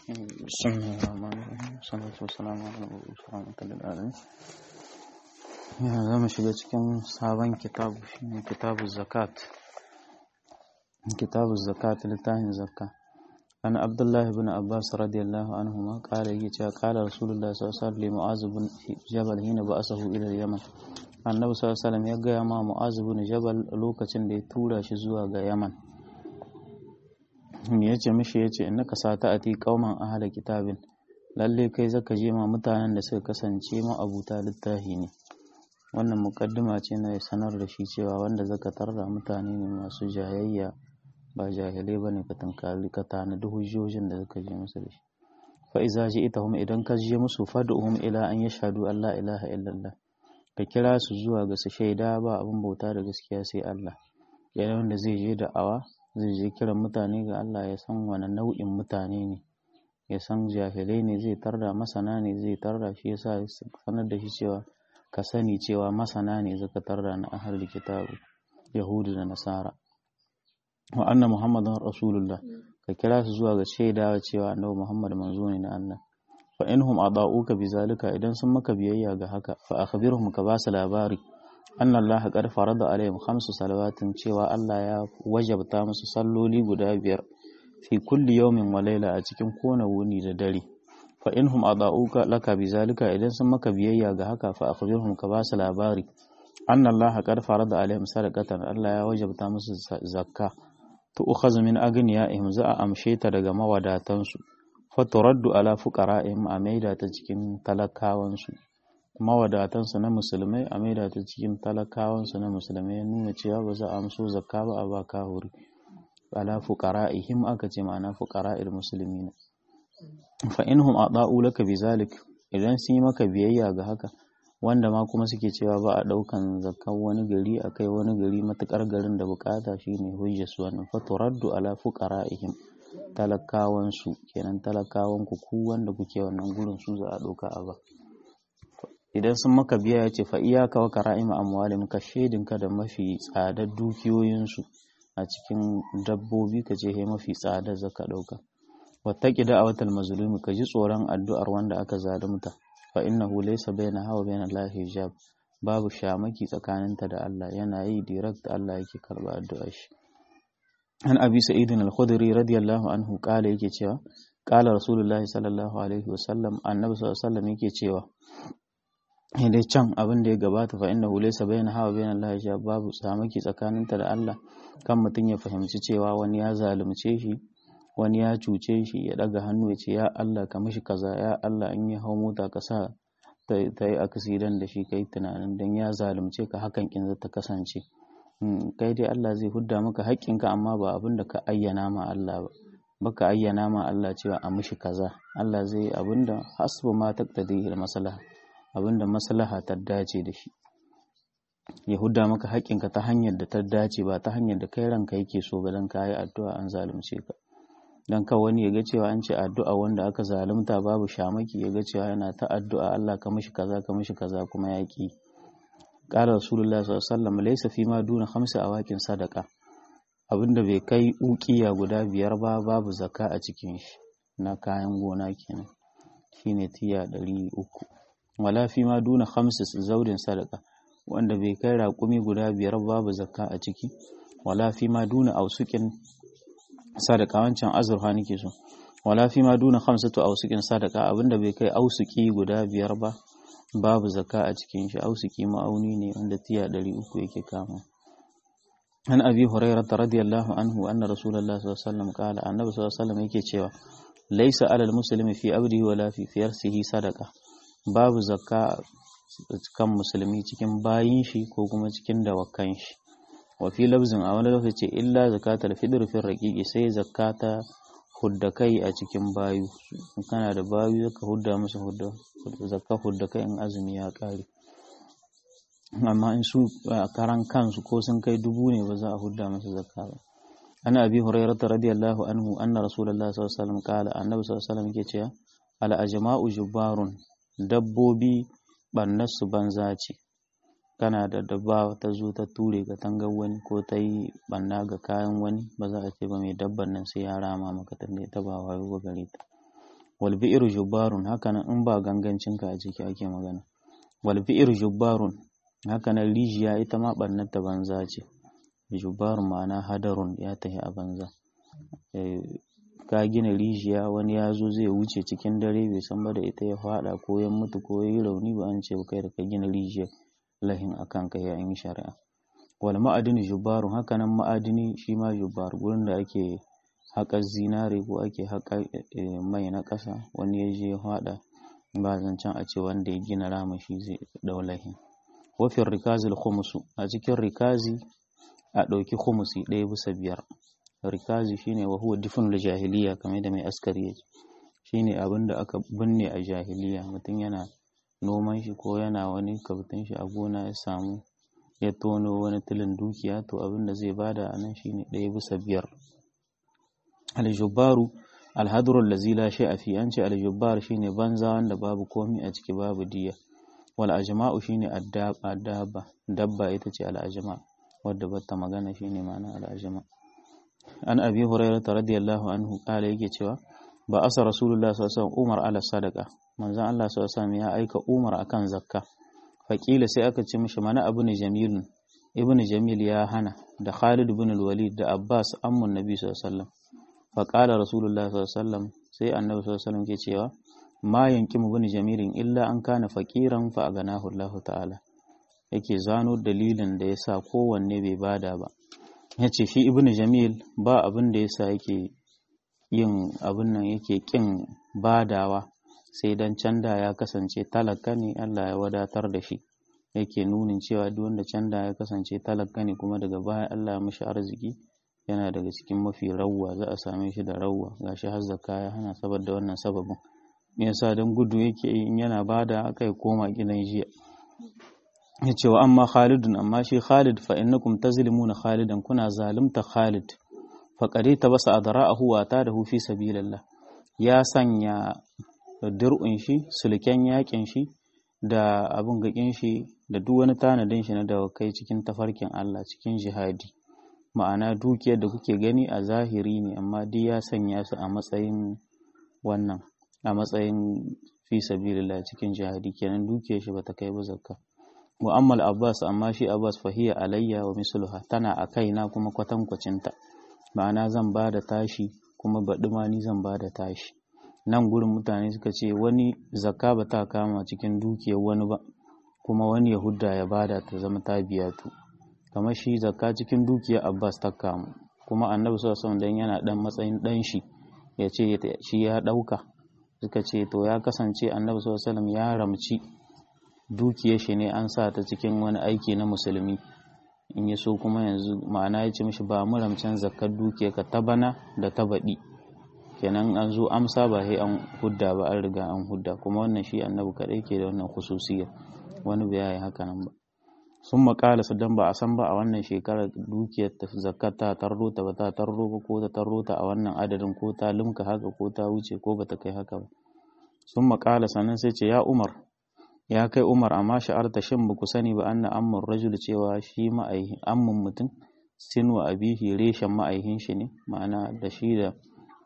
بسم الله الرحمن الرحيم والصلاة والسلام على المبعوث رحمة للعالمين za mu shiga cikin sabon kitabu shine kitabu zakat kitabu zakat littafin zakka an abdullahi bin abbas radiyallahu anhu ma kala yake cewa kala rasulullah sallallahu alaihi wasallam mu'az bin jabal hina ba'asahu ila yaman annabi sallallahu alaihi wasallam ya gaya ma mu'az bin jabal lokacin da ya tura shi zuwa ga yaman me yace mishi yace innaka sata'ati qauman ahla kitabin lalle kai zaka je ma mutanen da suka kasance ma abuta littafi ne wannan mukaddima ce na sanar da shi cewa wanda zaka tarda mutane ne masu jayayya ba jahilai bane ka tankali ka tanadi hujjojin da zaka je musu da shi fa iza ji'tahum idan ka je musu fad'uhum ila an yashhadu an la ilaha illallah ka kira su zuwa ga su shaida ba abin bauta da gaskiya sai Allah yana wanda zai je da awa zai je kiran mutane ga Allah ya san wani nau'in mutane ne ya san jahilai ne zai tarda masana ne zai tarda shi yasa sanar da shi cewa ka sani cewa masana ne zaka tarda na ahal kitabu yahudu da nasara wa anna muhammadan rasulullah ka kira su zuwa ga shaidawa cewa annabi muhammad manzo ne na Allah fa inhum adauka bizalika idan sun maka biyayya ga haka fa akhbirhum ka basu labari anna Allah qad farada alaihim khamsu salawatin cewa Allah ya wajabta musu salloli guda biyar fi kulli yawmin wa layla a cikin kowane wuni da dare fa inhum adauka laka bizalika idan sun maka biyayya ga haka fa akhbirhum ka basu labari anna Allah qad farada alaihim sadaqatan Allah ya wajabta musu zakka to ukhazu min agniyaihim za a amshe ta daga mawadatansu fa turaddu ala fuqara'ihim a maida ta cikin talakawansu mawadatansu na musulmai a maida ta cikin talakawansu na musulmai ya nuna cewa ba za a amso zakka ba a ba kahuri ala fuqara'ihim aka ce ma'ana fuqara'il muslimina fa inhum ada'u laka bizalik idan sun yi maka biyayya ga haka wanda ma kuma suke cewa ba a daukan zakkan wani gari akai wani gari matukar garin da bukata shine hujjar su wannan fa turaddu ala fuqara'ihim talakawan su kenan talakawan ku ku wanda kuke wannan gurin su za a dauka a ba idan sun maka biya ya ce fa iyaka wa kara'ima amwalim ka shedinka da mafi tsadar dukiyoyinsu a cikin dabbobi ka ce mafi tsadar zaka dauka wattaqi da'awatal mazlumi ka ji tsoron addu'ar wanda aka zalunta fa innahu laysa bainaha wa bainal lahi hijab babu shamaki tsakaninta da Allah yana yi direct Allah yake karba addu'ar shi an abi sa'id al-khudri radiyallahu anhu kala yake cewa kala rasulullahi sallallahu alaihi wasallam annabi sallallahu alaihi wasallam yake cewa dai can abin da ya gabata fa innahu laysa bainaha wa bainal lahi hijab babu shamaki tsakaninta da Allah kan mutum ya fahimci cewa wani ya zalunce shi wani ya cuce shi ya daga hannu ya ce ya Allah ka mishi kaza ya Allah in ya hau mota ka sa ta yi aksidan da shi kai tunanin dan ya zalunce ka hakan kin ta kasance kai dai Allah zai hudda maka haƙƙinka amma ba abin da ka ayyana ma Allah ba baka ayyana ma Allah cewa a mishi kaza Allah zai yi abin da hasbu ma taqtadi maslaha abin da maslaha ta dace da shi ya hudda maka haƙƙinka ta hanyar da ta dace ba ta hanyar da kai ranka yake so ba dan ka yi addu'a an zalunce ka dan ka wani ya ga cewa an ce addu'a wanda aka zalunta babu shamaki ya ga cewa yana ta addu'a Allah ka mishi kaza ka mishi kaza kuma ya ki qala rasulullah sallallahu alaihi wasallam laysa fi ma duna khamsa awakin sadaqa abinda bai kai uqiya guda biyar ba babu zakka a cikin shi na kayan gona kenan shine tiya 300 wala fi ma duna khamsa zaudin sadaqa wanda bai kai raƙumi guda biyar babu zakka a ciki wala fi ma duna ausukin sadaka wancan azurfa nake so wala fi ma duna khamsatu ausukin sadaka abinda bai kai ausuki guda biyar ba babu zakka a cikin shi ausuki ma'auni ne wanda tiya 300 yake kama an abi hurairah radiyallahu anhu anna rasulullahi sallallahu alaihi wasallam qala annabi sallallahu alaihi wasallam yake cewa laysa alal muslimi fi abdihi wala fi fiyarsihi sadaka babu zakka kan musulmi cikin bayin shi ko kuma cikin dawakan shi wa fi labzin a wani lokaci illa zakatul fitr fi raqiqi sai zakata hudda kai a cikin bayu kana da bayu zaka hudda musu hudda zakka hudda kai in azumi ya kare amma in su karan kansu ko sun kai dubu ne ba za a hudda musu zakka ba ana abi hurairah radiyallahu anhu anna rasulullahi sallallahu alaihi wasallam qala annabi sallallahu alaihi wasallam yake cewa al ajma'u jubbarun dabbobi bannasu banza ce kana da dabba ta zo ta ture ga tangar wani ko ta yi banna ga kayan wani ba za a ce ba mai dabban nan sai ya rama maka ta ta ba wayo ba gare ta wal bi'ru jubbarun hakanan in ba gangancinka a ciki ake magana wal bi'ru jubbarun hakanan rijiya ita ma barnar ta banza ce jubbarun ma'ana hadarun ya tahi a banza ka gina rijiya wani ya zo zai wuce cikin dare bai san ba da ita ya fada ko ya mutu ko ya yi rauni ba an ce kai da ka gina rijiyar lahin akan kai ya yi shari'a wal ma'adini jubbarun hakanan ma'adini shi ma jubbar gurin da ake haƙar zinare ko ake haƙar mai na ƙasa wani ya je ya fada ba zancen a ce wanda ya gina rama shi zai ɗau lahin wafin rikazil khumusu a cikin rikazi a ɗauki khumusi ɗaya bisa biyar rikazi shine wa huwa difin da jahiliya kamar da mai askari yake shine abin da aka binne a jahiliya mutum yana noman shi ko yana wani kabtin shi a gona ya samu ya tono wani tilin dukiya to abin da zai bada a nan shine ɗaya bisa biyar aljubbaru alhadrul lazi la shay'a fi an ce aljubbar shine banza wanda babu komi a ciki babu diya wal ajma'u shine addaba dabba ita ce al ajma wadda bata magana shine ma'ana al ajma an abi hurairah radiyallahu anhu kala yake cewa ba asa rasulullah sallallahu alaihi wasallam umar ala sadaqa manzon Allah sallallahu alaihi wasallam ya aika umar akan zakka faqila sai aka ce mishi mana abu ne jamilun ibnu jamil ya hana da khalid ibn al-walid da abbas ammun nabi sallallahu alaihi wasallam faqala rasulullah sallallahu alaihi wasallam sai annabi sallallahu alaihi wasallam ke cewa ma yankimu ibn jamilin illa an kana faqiran fa aganahu Allah ta'ala yake zano dalilin da yasa kowanne bai bada ba yace shi ibnu jamil ba abin da yasa yake yin abin nan yake kin badawa sai dan canda ya kasance talaka ne Allah ya wadatar da shi yake nunin cewa duk wanda canda ya kasance talaka ne kuma daga baya Allah ya mishi arziki yana daga cikin mafi rawwa za a same shi da rawwa gashi har zakka ya hana saboda wannan sababin me yasa dan gudu yake in yana bada aka koma gidan jiya yace wa amma Khalidun amma shi Khalid fa innakum tazlimuna Khalidan kuna zalimta Khalid fa qarita basa adra'ahu wa tadahu fi sabilillah ya sanya dir'un shi sulken yakin shi da abun gakin shi da duk wani tanadin shi na dawakai cikin tafarkin Allah cikin jihadi ma'ana dukiyar da kuke gani a zahiri ne amma duk ya sanya su a matsayin wannan a matsayin fi sabilillah cikin jihadi kenan dukiyar shi bata kai ba zakka mu'ammal abbas amma shi abbas fahiya alayya wa misluha tana a kaina kuma kwatankwacinta ma'ana zan ba da tashi kuma baɗi ma ni zan ba da tashi nan gurin mutane suka ce wani zakka ba ta kama cikin dukiyar wani ba kuma wani yahudda ya bada ta zama ta biya tu kamar shi zakka cikin dukiyar abbas ta kamu kuma annabi sallallahu alaihi dan yana dan matsayin dan shi ya ce shi ya dauka suka ce to ya kasance annabi sallallahu alaihi ya ramci dukiyar shi ne an sa ta cikin wani aiki na musulmi in ya so kuma yanzu ma'ana ya ce mishi ba mu ramcin zakkar dukiyar ka ta bana da ta baɗi kenan an zo amsa ba sai an hudda ba an riga an hudda kuma wannan shi annabi kaɗai ke da wannan khususiyar wani bai yi haka nan ba sun makala su dan ba a san ba a wannan shekarar dukiyar ta zakkar ta tarro ta ba ta tarro ba ko ta tarro ta a wannan adadin ko ta limka haka ko ta wuce ko ba ta kai haka ba sun makala sannan sai ce ya umar ya kai umar amma sha'arta shin ba ku sani ba anna amman rajul cewa shi ma'aihin amman mutum sin wa abihi reshen ma'aihin shi ne ma'ana da shi da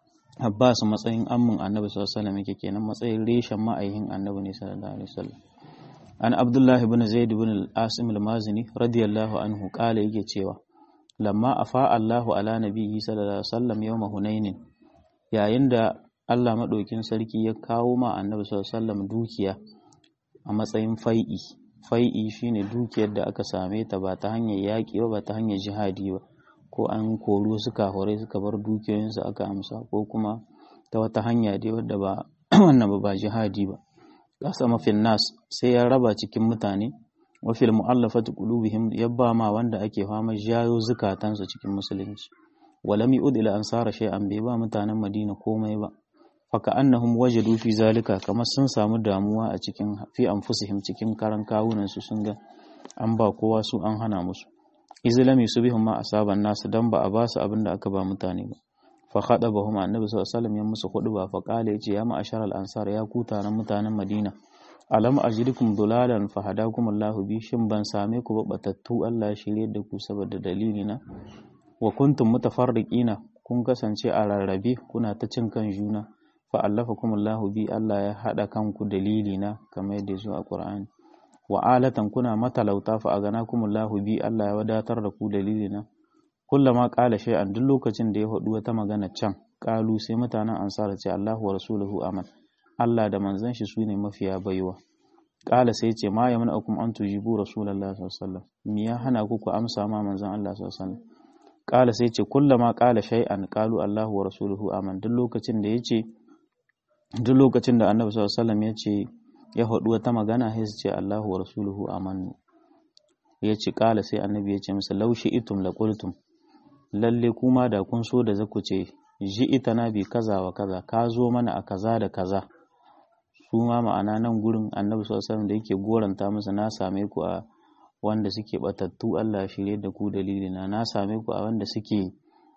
abbas matsayin amman annabi sallallahu alaihi wasallam yake kenan matsayin reshen ma'aihin annabi ne sallallahu alaihi wasallam an abdullahi ibn zaid ibn al-asim al-mazini radiyallahu anhu kala yake cewa lamma afa Allahu ala nabiyyi sallallahu alaihi wasallam yawma hunainin yayin da Allah madaukin sarki ya kawo ma annabi sallallahu alaihi wasallam dukiya a matsayin fai'i fai'i shine dukiyar da aka same ta ba ta hanyar yaƙi ba ba ta hanyar jihadi ba ko an koro suka hore suka bar dukiyoyinsu aka amsa ko kuma ta wata hanya dai wadda ba wannan ba ba jihadi ba kasa mafin nas sai ya raba cikin mutane wa fil mu'allafati qulubihim yabba ma wanda ake fama jayo zukatansu cikin musulunci walam yu'd ila ansara shay'an bai ba mutanen Madina komai ba faka annahum wajadu fi zalika kamar sun samu damuwa a cikin fi anfusihim cikin karan kawunan su sun ga an ba kowa su an hana musu izlami subihum ma asaban nasu dan ba a ba su abin da aka ba mutane ba fa khadabahum annabi sallallahu alaihi wasallam ya musu ba fa qala yace ya ma'ashar al ansar ya ku taron mutanen madina alam ajidukum dulalan fa hadakum Allah bi shin ban same ku ba batattu Allah shirye da ku saboda dalili na wa kuntum mutafarriqina kun kasance a rarrabe kuna ta cin kan juna fa allafakumullahu bi Allah ya hada kanku dalili na kamar yadda yazo a Qur'ani wa alatan kuna matalauta fa aganakumullahu bi Allah ya wadatar da ku dalili na kullama qala shay'an duk lokacin da ya faɗi wata magana can qalu sai mutanen ansar ce Allahu wa rasuluhu aman Allah da manzon shi sune mafiya baiwa qala sai ce ma yamna'ukum an tujibu rasulullahi sallallahu alaihi wasallam me ya hana ku ku amsa ma manzon Allah sallallahu alaihi wasallam qala sai ce kullama qala shay'an qalu Allahu wa rasuluhu aman duk lokacin da yace duk lokacin da Annabi sallallahu alaihi wasallam yace ya faɗi wata magana sai su ce Allahu wa rasuluhu amanu yace qala sai Annabi yace musu laushi itum la qultum lalle kuma da kun so da zaku ce ji ita na bi kaza wa kaza ka zo mana a kaza da kaza su ma ma'ana nan gurin annabi sallallahu da yake goranta musu na same ku a wanda suke batattu Allah shirye da ku dalilina na same ku a wanda suke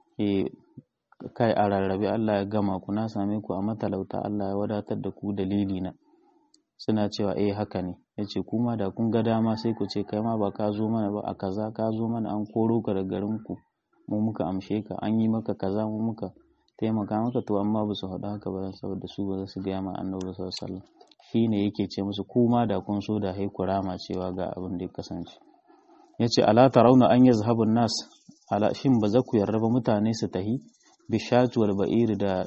kai a rarrabe Allah ya gama ku na same ku a matalauta Allah ya wadatar da ku dalilina suna cewa eh haka ne yace kuma da kun ga dama sai ku ce kai ma ba ka zo mana ba a kaza ka zo mana an koro ka da garin ku mu muka amshe ka an yi maka kaza mu muka taimaka maka to amma ba su faɗa haka ba saboda su ba za su gaya ma annabi sallallahu alaihi wasallam shine yake ce musu kuma da kun so da hai kurama cewa ga abin da ya kasance yace ala tarawna an yazhabun nas ala shin ba za ku yarda ba mutane su tahi bishatu wal ba'ir da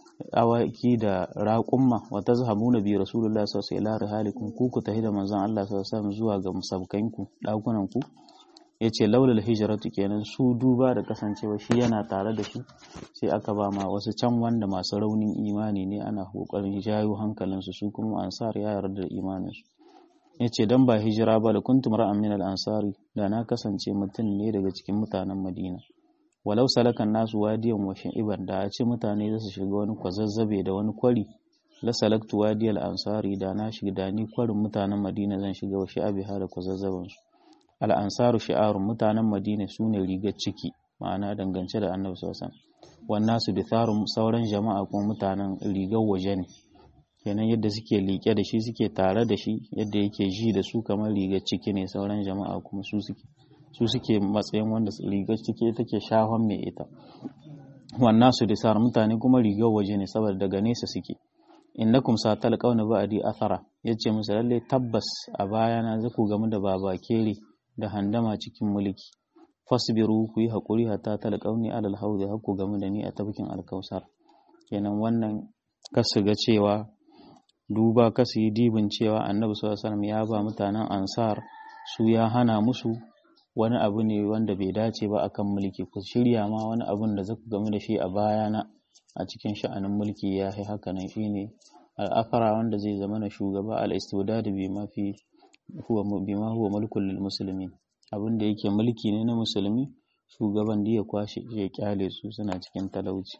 awaki da raƙumma wa tazhabuna bi rasulullahi sallallahu alaihi wasallam halikum ku ku tahi da manzon Allah sallallahu alaihi wasallam zuwa ga musabkanku dakunan ku ya ce laulal hijiratu kenan su duba da kasancewa shi yana tare da shi sai aka ba ma wasu can wanda masu raunin imani ne ana kokarin jayo hankalinsu su kuma ansar ya yarda da imaninsu ya ce don ba hijira ba da kuntum ra'an min ansari da na kasance mutum ne daga cikin mutanen madina walau salakan nasu wadiyan wa iban da a ce mutane za su shiga wani kwazazzabe da wani kwari la salaktu wadiyal ansari da na shiga da ni kwarin mutanen madina zan shiga wa shi'abiha da kwazazzabansu al'ansaru shi'arun mutanen madina su ne rigar ciki ma'ana dangance da annabi sosan wannan su bitharun sauran jama'a kuma mutanen rigar waje ne kenan yadda suke liƙe da shi suke tare da shi yadda yake ji da su kamar rigar ciki ne sauran jama'a kuma su suke su suke matsayin wanda rigar ciki take shahon mai ita wannan su disar mutane kuma rigar waje ne saboda daga nesa suke innakum satalqawna ba'di athara yace musu lalle tabbas a bayana zaku gamu da babakere da handama cikin mulki fasbiru ku yi haƙuri hatta talqauni alal haudi hakku game da ni a tafkin alkausar kenan wannan kasu ga cewa duba kasu yi dibin cewa annabi sallallahu alaihi wasallam ya ba mutanen ansar su ya hana musu wani abu ne wanda bai dace ba akan mulki ku shirya ma wani abun da zaku game da shi a bayana a cikin sha'anin mulki ya yi haka nan shine al'afara wanda zai zama na shugaba al-istidad bi ma fi huwa bima huwa mulkul lil muslimin abin da yake mulki ne na musulmi shugaban da ya kwashe ya kyale su suna cikin talauci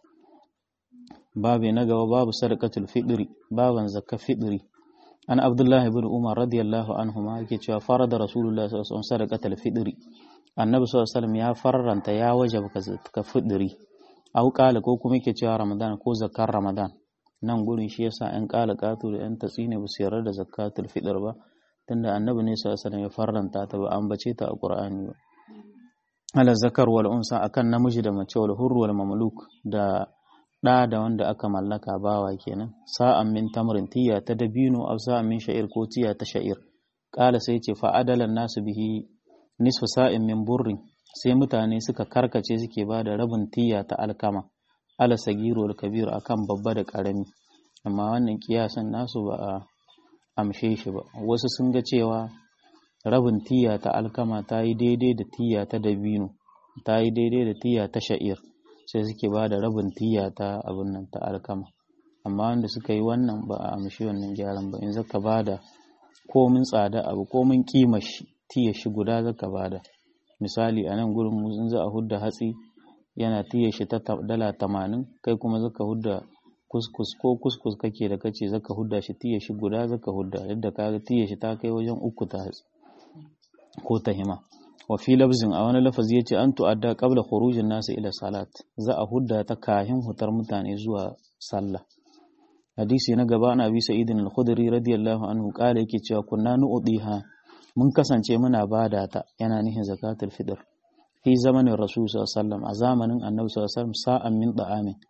babu na gaba babu sadaqatul fitri baban zakka fitri an abdullahi ibn umar radiyallahu anhu ma yake cewa farada rasulullahi sallallahu alaihi wasallam sadaqatul fitri annabi sallallahu alaihi wasallam ya farranta ya wajaba ka fitri au kala ko kuma yake cewa ramadan ko zakkar ramadan nan gurin shi yasa yan kala katu da yan tatsine ba su yarda da zakatul fitr ba tunda annabi ne sallallahu alaihi ya farranta ta ba an bace ta a qur'ani ba ala zakar wal unsa akan namiji da mace wal hurr wal mamluk da da da wanda aka mallaka bawa kenan sa'an min tamrin tiya ta dabino aw sa'an min sha'ir ko tiya ta sha'ir qala sai ce fa adalan nasu bihi nisfu sa'in min burrin sai mutane suka karkace suke ba da rabin tiya ta alkama ala sagiru wal kabir akan babba da karami amma wannan kiyasan nasu ba a amshe shi ba wasu sun ga cewa rabin tiya ta alkama ta yi daidai da tiya ta dabino ta yi daidai da tiya ta sha'ir sai suke ba da rabin tiya ta abin nan ta alkama amma wanda suka yi wannan ba a amshi wannan gyaran ba in zaka ba da komin tsada abu komin kima shi tiya shi guda zaka ba da misali a nan gurin mu in za a hudda hatsi yana tiya shi ta dala tamanin kai kuma zaka hudda kuskus ko kuskus kake da kace zaka hudda shi tiya shi guda zaka hudda yadda ka ga tiya shi ta kai wajen uku ta hatsi ko ta hima wa fi labzin a wani lafazi yace an tu'adda qabla khurujin nasu ila salat za a hudda ta kahin hutar mutane zuwa sallah hadisi na gaba na bi sa'idin al-khudri radiyallahu anhu kala yake cewa kunna nu'diha mun kasance muna bada ta yana nihin zakatul fitr fi zamanin rasul sallallahu alaihi wasallam a zamanin annabi sallallahu alaihi wasallam sa'an min da'amin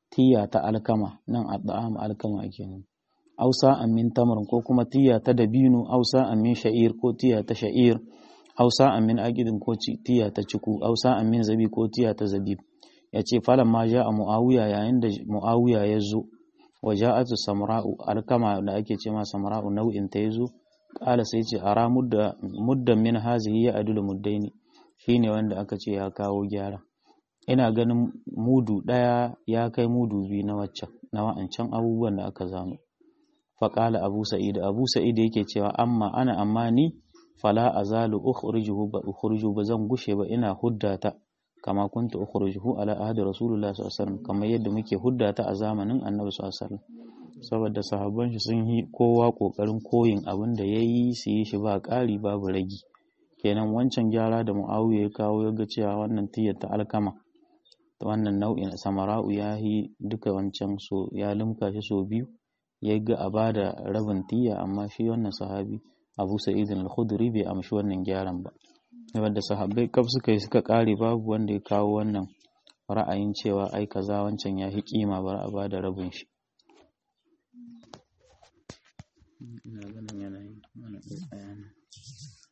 tiya ta alkama nan adda'am alkama ake ne ausa amin tamar ko kuma tiya ta dabino ausa amin sha'ir ko tiya ta sha'ir ausa amin aqidin ko tiya ta ciku ausa amin zabi ko tiya ta zabib yace falan ma ja a muawiya yayin da muawiya ya zo wa ja'atu samra'u alkama da ake ce ma samra'u nau'in ta yazo qala sai ce ara mudda muddan min hazihi ya adulu muddaini shine wanda aka ce ya kawo gyara ina ganin mudu ɗaya ya kai mudu biyu na waccan na wa'ancan abubuwan da aka zano faƙala abu sa'id abu sa'id yake cewa amma ana amma ni fala azalu ukhrijuhu ba ukhrijuhu ba zan gushe ba ina huddata kama kunta ukhrijuhu ala ahdi rasulullah sallallahu alaihi wasallam kamar yadda muke huddata a zamanin annabi sallallahu alaihi wasallam saboda sahabban shi sun yi kowa kokarin koyin abin da yayi su yi shi ba ƙari babu ragi kenan wancan gyara da muawiya ya kawo ya ga cewa wannan tiyar ta alkama wannan nau'in samara'u ya yi duka wancan so ya limka shi so biyu ya ga a bada rabin tiya amma shi wannan sahabi abu sa'idin al-khudri bai amshi wannan gyaran ba wanda sahabbai kaf suka yi suka kare babu wanda ya kawo wannan ra'ayin cewa ai kaza wancan ya fi kima bar a bada rabin shi ina ganin yanayin